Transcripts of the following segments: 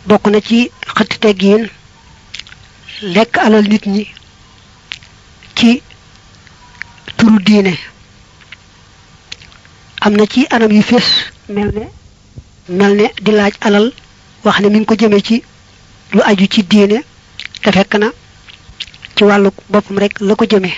bokk na ci xëtt teggiin lekk alal nit ñi ci turu diine am na ci anam yu fés mel ne mel ne di laaj alal wax ne mi ngi ko jëme ci lu aju ci diine te fekk na ci wàllu boppam rek la ko jëme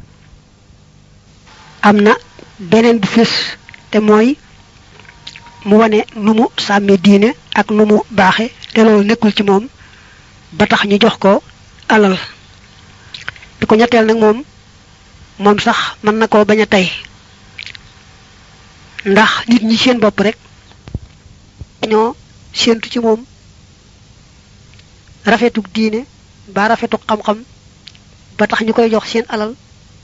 am na beneen bu fés te mooy mu wane nu mu sàmmee diine ak nu mu baaxe te loolu nekkul ci moom ba tax ñu jox ko alal bi ko ñetteel nag moom moom sax mën na koo bañ a tey ndax nit ñi seen bopp rek ñoo séentu ci moom rafetuk diine ba rafetuk xam-xam ba tax ñu koy jox seen alal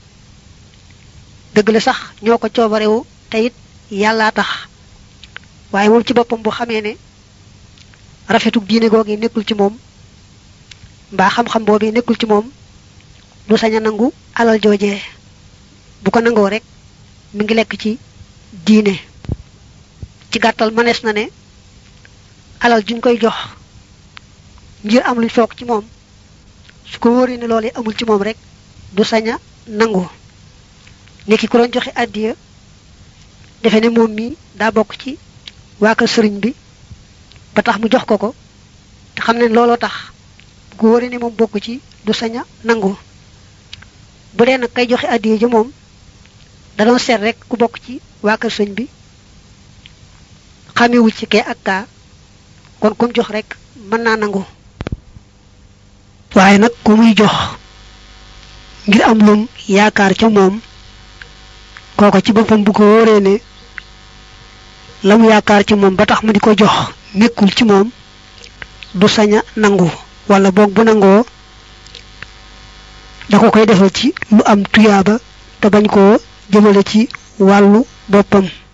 dëgg la sax ñoo ko coobarewu te it yàllaa tax waaye moom ci boppam bu xamee ne rafetuk diine googi nekkul ci moom mbaa xam-xam boobu nekkul ci moom du sañ a nangu alal joojee bu ko nangoo rek mi ngi lekk ci diine ci gàttal mënees na ne alal juñ koy jox ngir am luñ foog ci moom su ko wóoree ne loolu amul ci moom rek du sañ a nangu nekki ku doon joxe àddiya defe ne moom mi daa bokk ci waa kër sëriñ bi ba tax mu jox ko ko te xam ne looloo tax bu ko wóoree ne moom bokk ci du sañ a nangu bu dee nag kay joxe àddiya ja moom da doon seet rek ku bokk ci waa kër sëñ bi xamewul ci kee ak kaa kon kum jox rek mën naa nangu waaye nag ku muy jox ngir am lum yaakaar ca moom kooko ci boppam bu ko wóoree ne la mu yaakaar ci moom ba tax mu di ko jox nekkul ci moom du sañ a nangu wala boog bu nangoo da ko koy defal ci lu am tuyaaba te bañ koo jëmale ci wàllu boppam